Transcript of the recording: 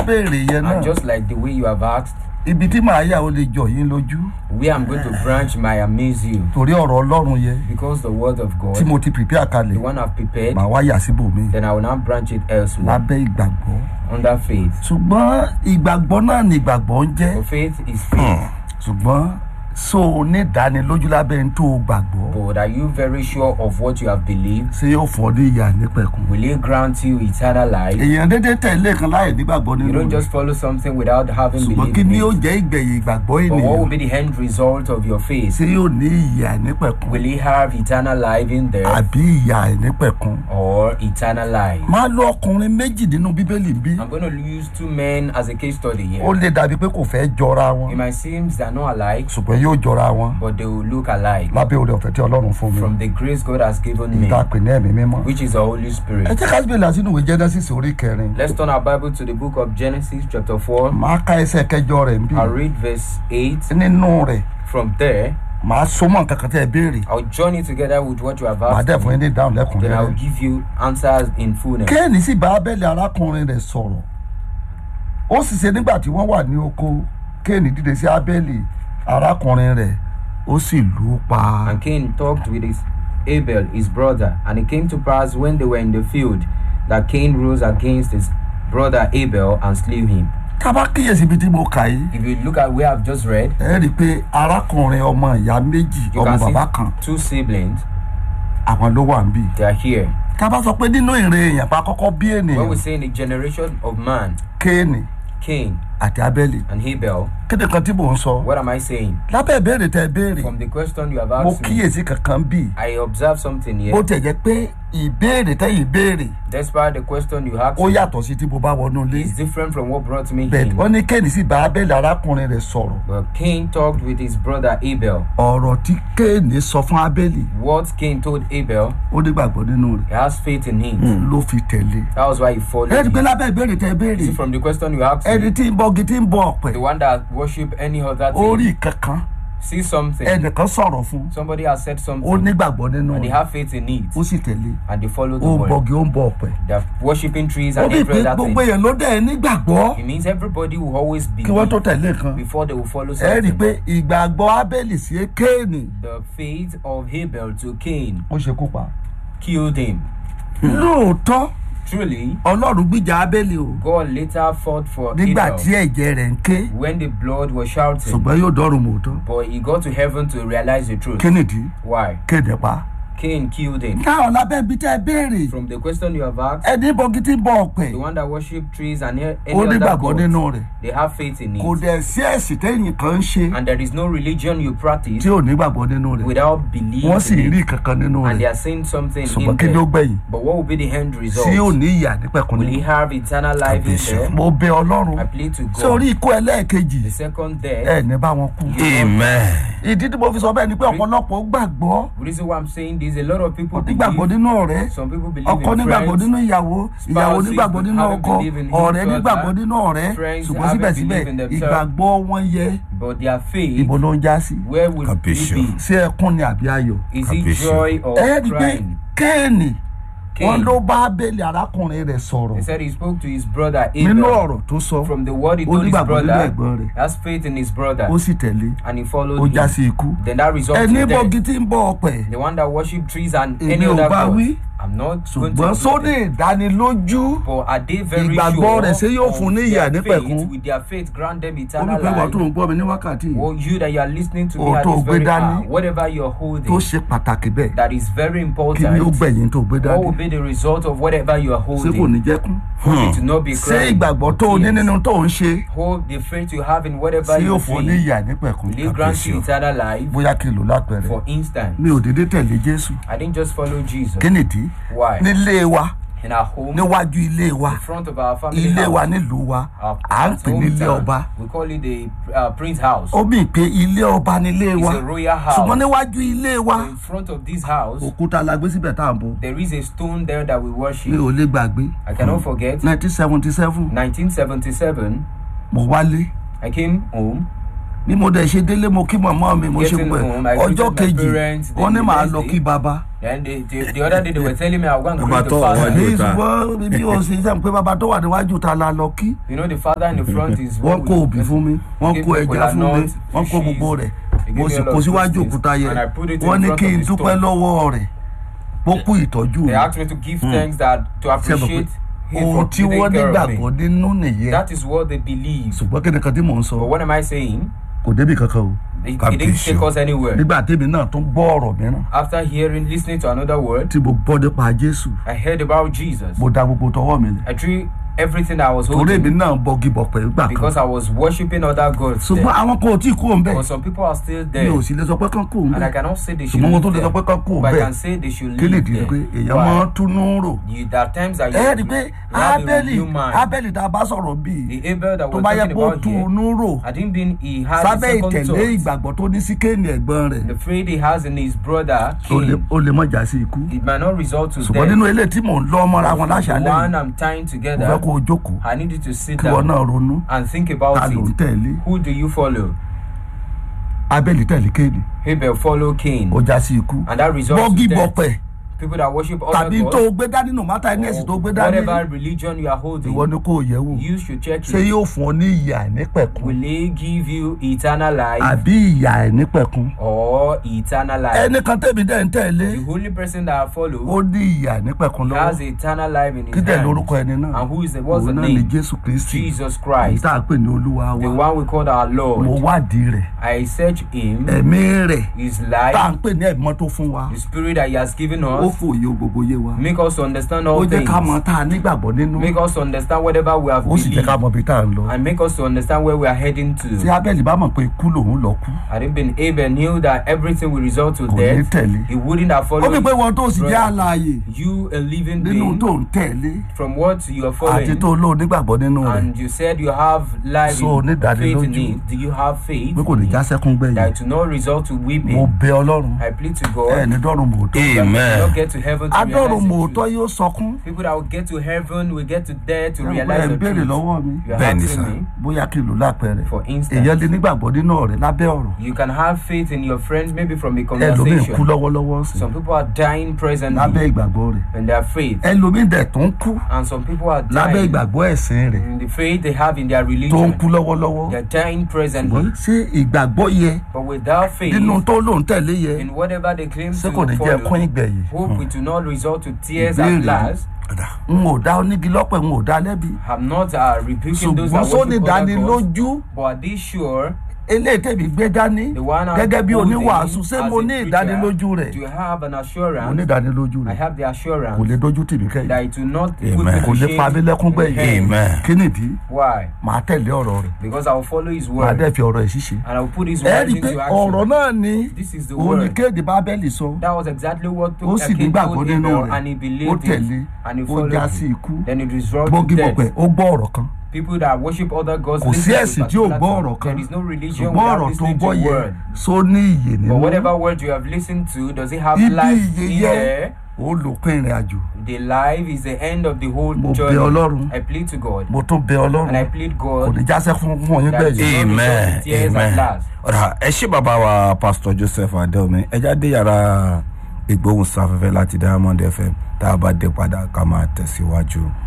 béèrè yẹn náà And just like the way you have asked, ibi tí màá yà ó lè jọ yín lójú where I'm going to branch might amaze you. torí ọ̀rọ̀ ọlọ́run yẹn Because the word of tí God, mo ti prepare kalẹ̀ the one I've prepared, màá wá yà síbòmí then I will now branch it elsewhere lábẹ́ ìgbàgbọ́ under faith. ṣùgbọ́n ìgbàgbọ́ náà ni ìgbàgbọ́ ń jẹ́ For faith is faith. ṣùgbọ́n so ní ìdánilójú lábẹ́ ń tó o gbàgbọ́ But are you very sure of what you have believed? ṣé yóò fọ́ ní ìyá nípẹ̀kun. Will it grant you eternal life? èèyàn dédé tẹ̀lé kan láì nígbàgbọ́ You nínú don't rẹ̀ just follow something without having ṣùgbọ́n believed kí ni in ó it. jẹ́ ìgbẹ̀yìn ìgbàgbọ́ But what will ènìyàn be the end result of your faith? ṣé yóò ní ìyá nípẹ̀kun Will he have eternal life in there àbí ìyá nípẹ̀kun. or eternal life? máa lo ọkùnrin méjì nínú bíbélì ń bí I'm going to use two men as a case study ó here. lè dàbí pé kò fẹ́ jọra It wọn might seem they are not alike, ṣùgbọ́n yóò jọra wọn but they will look alike lábẹ́ oore ọ̀fẹ́ tí ọlọ́run fún mi from the grace God has given me, ìta pè ní ẹ̀mí mímọ́. which is the Holy ẹ Spirit. jẹ́ ká síbẹ̀ lásìnú ìwé genesis orí kẹrin Let's turn our Bible to the book of Genesis, chapter 4. máa ka ẹsẹ̀ kẹjọ rẹ̀ ń bí I'll read verse 8. nínú rẹ̀ From there, màá so mọ́ nǹkan kan tẹ́ ẹ béèrè I'll join it together with what you have màá asked. dẹ̀ fún yín ní ìdáhùn Then I'll lẹ́kùnrẹ́rẹ́. give you answers in fullness. kéènì sì bá abẹ́lé arákùnrin rẹ̀ sọ̀rọ̀ ó sì ṣe nígbà tí wọ́n wà ní oko kéènì dìde sí abẹ́lé arákùnrin rẹ̀ ó sì lù ú pa. And Cain talked with his Abel, his brother. And it came to pass when they were in the field that Cain rose against his brother Abel and slew him. tá a bá kíyèsí ibi tí mo kà yìí If you look at where I've just read, ẹ rí i pé arákùnrin ọmọ ìyá méjì you ọmọ can bàbá kan see two siblings. àwọn ló wà ń bì. They are here. tá a bá sọ pé nínú ìrìn èèyàn pa kọ́kọ́ bí When we ènìyàn say in the generation of man, kéènì Cain àti abẹ́lé and Abel, kéde kan tí mò ń sọ what am I saying? lábẹ́ ìbéèrè tẹ béèrè From the question you have mo asked me, kíyèsí kankan bì I observe something bó here. tiẹ̀ jẹ́ pé ìbéèrè tẹ́yìn béèrè Despite the question you asked ó me, yàtọ̀ sí tí mo bá wọnú ilé it's different from what brought me bẹ́ẹ̀ in. wọ́n ní kéènì sì bá abẹ́lé arákùnrin rẹ̀ sọ̀rọ̀ But Cain talked with his brother Abel. ọ̀rọ̀ tí kéènì sọ fún abẹ́lé What Cain told Abel, ó nígbàgbọ́ nínú rẹ̀ he has faith in him. ló fi tẹ̀lé. That was why he followed ẹ rí i pé him. lábẹ́ ìbéèrè tẹ béèrè See, from the question you asked ẹni me, tí ń bọ́gi tí ń bọ ọ̀pẹ the one that worship any other orí thing, kankan see something, ẹnìkan sọ̀rọ̀ fún somebody has said ó something, nígbàgbọ́ nínú and they rẹ̀ have faith in it, ó sì tẹ̀lé and they follow the ó ń word. bọ́gi ó ń bọ ọ̀pẹ. They're worshiping trees ó and bí every pé other gbogbo thing. èèyàn ló dẹ̀ nígbàgbọ́ It means everybody will always kí wọ́n tó believe tẹ̀lé kan before they will follow ẹ rí i pé something. ìgbàgbọ́ abẹ́lì sí kéènì The faith of Abel to Cain ó ṣe kú pa. killed him. lóòótọ́ Truly, ọlọ́run gbìjà abẹ́lì o God later fought for nígbà tí Abel ẹ̀jẹ̀ rẹ̀ ń ké when the blood was shouting. ṣùgbọ́n yóò dọ́rùn mọ́tọ́ But he got to heaven to realize the truth. kennedy Why? kéde pa. Cain killed him. káwọn lábẹ́ ibi tẹ́ ẹ béèrè From the question you have asked, ẹni bọ́gi tí ń bọ ọ̀pẹ the one that worship trees and any ó other nígbàgbọ́ gods, nínú rẹ̀ they have faith in kò it. dẹ̀ sí ẹ̀sìn tẹ́yìn kan ń ṣe And there is no religion you practice tí ò nígbàgbọ́ nínú rẹ̀ without belief wọ́n sì in rí it. kankan nínú And they rẹ̀ are saying something ṣùgbọ́n in kí ló there. gbẹ̀yìn But what will be the end tí ò result? ní ìyà nípẹ̀kun Will he nínú. have eternal life in there? mo bẹ ọlọ́run I plead to sórí God. ikú ẹlẹ́ẹ̀kejì The second death, ẹ ní bá wọn kú. Amen. ìdí tí mo fi sọ bẹ́ẹ̀ ni pé ọ̀pọ̀lọpọ̀ gbàgbọ́ the reason why I'm saying this, a lot of people nígbàgbọ́ believe, nínú ọ̀rẹ́ some people believe ọkọ in nígbàgbọ́ friends, nínú ìyàwó ìyàwó spouses nígbàgbọ́ nínú haven't ọkọ believed in each ọ̀rẹ́ other, nígbàgbọ́ nínú ọ̀rẹ́ friends ṣùgbọ́n haven't síbẹ̀síbẹ̀ believed in themselves. ìgbàgbọ́ wọn yẹ but their faith, ibo ló ń já sí where will it Capisce. be? ṣé ẹkún ni àbí ayọ̀. Is it Capisce. joy or ẹ rí i pé crying? kéènì wọn Cain, ló bá abẹ́lé arákùnrin rẹ̀ he sọ̀rọ̀ said he spoke to his brother nínú Abel. ọ̀rọ̀ tó sọ From the word he ó told his nígbàgbọ́ nínú brother, ẹ̀gbọ́n rẹ̀ he has faith in his brother, ó sì tẹ̀lé and he ó followed já him. sí ikú. Then that results ẹni in bọ́gi death. tí ń bọ ọ̀pẹ The one that worship trees and Èmi any ò other bá god. wí. I'm not going ṣùgbọ́n to sóní ìdánilójú But are they very Ìgbàgbọ́ rẹ̀ sure ṣé yóò of fún ní ìyà their nípẹ̀kun? faith, with their faith grant them ó ní eternal pé wàá tó life? ń gbọ́ mi ní wákàtí yìí Or you that you are listening to me Ohun at tó this gbé very dání, hour, whatever you're tó holding, ṣe pàtàkì bẹ́ẹ̀ that is very kí ni ó important. gbẹ̀yìn tó gbé What will dání be the result of whatever you are ṣé kò ní holding? jẹ́kún Hope it to not be ṣé crying. ìgbàgbọ́ tó o ní Yes. nínú tó o ń ṣe Hold the faith you have in whatever ṣé yóò you fún ọ ní do. ìyà nípẹ̀kún Will it grant you eternal life? bóyá kí n lò lápẹẹrẹ For instance, mi ò dédé tẹ̀lé jésù I didn't just follow Jesus. kí nìdí Why? nílé wa In our home, níwájú ilé wa in front of our family ilé wa house, nílùú wa our à ń pè ní ilé hometown, ọba we call it the uh, Prince House. ó mì pé ilé ọba nílé wa It's a royal house. ṣùgbọ́n níwájú ilé wa In front of this house, òkúta la gbé síbẹ̀ tá à ń bọ̀ there is a stone there that we worship. mi ò lè gbàgbé I cannot forget. nineteen seventy seven 1977, mo wálé I came home. bí mo dẹ̀ ṣe délé mo kí màmá mi mo ṣe Getting gbẹ home, I ọjọ́ greeted my kejì parents, wọ́n ní then màá the lọ next kí day, bàbá Then the, the, the other day they were telling me I was going to Bàbá greet the tó father. wà ní- ní ta. ṣùgbọ́n bí o ṣe sẹ́yìn pé bàbá tó wà níwájú ta la lọ kí You know the father in the front is wọ́n what kó we- òbí fún mi wọ́n Give kó me ẹja kola fún mi nut, wọ́n kó fishes. gbogbo rẹ̀ They give mo me sì all kó of síwájú those things. òkúta yẹ And I put it in wọ́n ní front kí of n the dúpẹ́ stone. lọ́wọ́ rẹ̀ ó kú ìtọ́jú They mi asked me to give thanks that to appreciate him ohun for tí wọ́n taking care of nígbàgbọ́ me. nínú nìyẹn That is what they believe. ṣùgbọ́n kí ni kan tí mò ń sọ But what am I saying? kò débi kankan o It, it God didn't bless take you. us anywhere. nígbà tèmi náà tún gbọ́ ọ̀rọ̀ mìíràn After hearing, listening to another word, tí mo gbọ́ nípa jésù I heard about Jesus. mo da gbogbo tọwọ́ mi lẹ̀ I threw everything I was torí èmi holding náà bọ́gi bọ̀pẹ̀ nígbà kan because I was worshiping other gods. ṣùgbọ́n There. àwọn kan ò tí ì kú òun bẹ́ẹ̀ But some people are still mi there. ò sì lè sọ pé kán kú òun And I bẹ́ẹ̀ cannot say they should ṣùgbọ́n mo live tó lè sọ pé there. kán kú òun But I bẹ́ẹ̀ can say they should kí lè live dì í pé there. èèyàn máa ń Why? túnú rò You, there are times that you, ẹ rí i pé you have a abẹ́lì new mind. abẹ́lì tá a bá sọ̀rọ̀ bíi The Abel that tó we're bá yẹ talking kó about here, túnú rò I didn't mean he had a sábẹ́ second ìtẹ̀lé thought. ìgbàgbọ́ tó ní sí kéènì ẹ̀gbọ́n rẹ̀ The faith he has in his brother ó lè- Cain, ó lè mọ̀ já sí ikú it might not result to ṣùgbọ́n death. nínú eléyìí tí mò ń lọ́ mọ́ra wọn The láṣálẹ̀ one yìí I'm tying mo fẹ́ together, kó o jókòó I need you to sit kí wọn down náà ronú and think ta about ló ń it. tẹ̀lé Who do you follow? abẹ́lì tẹ̀lé kéènì Abel follow Cain. ó já sí ikú And that results bọ́gì in death. bọ̀pẹ̀ People that worship other tàbí tó gods, o gbé dání no matter any ẹ̀sìn tó o gbé or dání whatever religion you are holding, ìwọ ni kò yẹ̀ wò you should check ṣé it. yóò fún ọ ní ìyà àìnípẹ̀kun Will he give you eternal life àbí ìyà àìnípẹ̀kun or eternal life? ẹnìkan tẹ̀mí dẹ̀ ń tẹ̀lé The only person that I follow ó ní ìyà àìnípẹ̀kun has lọ́wọ́ eternal life in kí his dẹ̀ hand. lórúkọ ẹni náà And who is the, what's the òun náà ni name? jésù kristi Jesus èyí Christ, tá a pè ní olúwa the wa one we call our mo Lord. wádìí rẹ̀ I search him, ẹ̀mí rẹ̀ his tá à ń life, pè ní ẹ̀mọ́ tó fún wa the spirit that he has given ó us, fòye gbogbo yé wa make us to understand ó all jẹ́ ká mọ things. tá a nígbàgbọ́ nínú Make us to understand whatever we have ó sì jẹ́ ká believed. mọ ibi tá à ń lọ And make us to understand where we are heading tí to. abẹ́lì bá mọ̀ pé ikú lòun lọ kú Had it been Abel knew that everything will result to kò ní death, tẹ̀lé he wouldn't have ó bí pé followed wọn tó sì jẹ́ brother. àlàyé you, a living nínú being, tó ń tẹ̀lé from what you are àti following. tó lóò nígbàgbọ́ nínú rẹ̀ And you said you have life So, in ní faith in ìdánilójú it. Do you have faith pé kò ní in já it? sẹ́kún gbẹ̀yìn that to not result to mo weeping? bẹ ọlọ́run I plead to ẹ God ní dọ́run mòótọ́ that we will Amen. not get to heaven to adọ́run realize the mòótọ́ truth. yóò sọkún People that will get to heaven will get to there to ẹ realize ń the béèrè truth. lọ́wọ́ mi You are Bẹ́ẹ̀ni, asking sir. me, bóyá kí n lò lápẹẹrẹ for èèyàn instance, lè nígbàgbọ́ nínú ọ̀rẹ́ lábẹ́ ọ̀rọ̀ you can have faith in your friends maybe from a ẹlòmíì kú conversation. lọ́wọ́lọ́wọ́ sí Some people are dying lábẹ́ presently ìgbàgbọ́ rẹ̀ in their faith, ẹlòmíì dẹ̀ tó ń kú and some people are lábẹ́ dying ìgbàgbọ́ ẹ̀sìn rẹ̀ in the faith they have in their tó ń religion. kú lọ́wọ́lọ́wọ́ They're dying presently, ṣùgbọ́n ṣé ìgbàgbọ́ yẹ but without faith nínú tó lòun tẹ̀lé yẹ in whatever they claim ṣé to kò ní jẹ́ ẹkún follow, ìgbẹ̀yìn hope it will not result to tears Ìbéèrè. at last. n ò dá onígi lọ́pẹ̀ n ò dá lẹ́bi I'm not uh, rebuking those ṣùgbọ́n that sóní worship other gods, ìdánilójú but are they sure eléyìí tẹ̀mí gbé dání the one I'm gẹ́gẹ́ bí holding oníwàásù ṣé as mo a ní preacher, ìdánilójú rẹ̀ Do you have an mo ní assurance? ìdánilójú I rẹ̀ have the kò lè assurance dojú tì mí kẹ́yìn that it will not put Amen. me kò to lè pa mí shame. lẹ́kún gbẹ̀yìn Amen. kí nìdí Why? màá tẹ̀lé ọ̀rọ̀ rẹ̀ Because I will follow his màá word dẹ̀ fi ọ̀rọ̀ ẹ̀ ṣíṣe and I will put his ẹ word rí i pé into ọ̀rọ̀ action. náà ni This is the òun ni word. kéde bábẹ́lì sọ That was exactly what ó took sì Cain nígbàgbọ́ told nínú Abel rẹ̀ and he ó believed tẹ̀lé it and he ó followed já sí it. ikú Then it resulted bọ́gì to bọ̀pẹ̀ death. ó gbọ́ ọ̀rọ̀ kan People that worship other gods kò sí listen to ẹ̀sìn tí ò particular gbọ́ thing. ọ̀rọ̀ kan There is no religion ṣùgbọ́n without ọ̀rọ̀ tó listening gbọ́ to yẹ word. só ní iyè But nínú whatever word you have listened to, does it have ibi life iyè in yẹ there? ó lòpin ìrìn àjò The life is the end of the whole mo bẹ journey. ọlọ́run I plead to God mo tún bẹ and I ọlọ́run plead kò God ní jásẹ́ fún fún ọyún that gbẹ̀yìn you- amen Tears at amen last. ọ̀rà ẹ ṣé bàbá wa pastor joseph adelmi ẹ jáde yàrá ìgbóhùnsáfẹ́fẹ́ láti diamond fm tá a bá dé padà ká máa tẹ̀síwájú.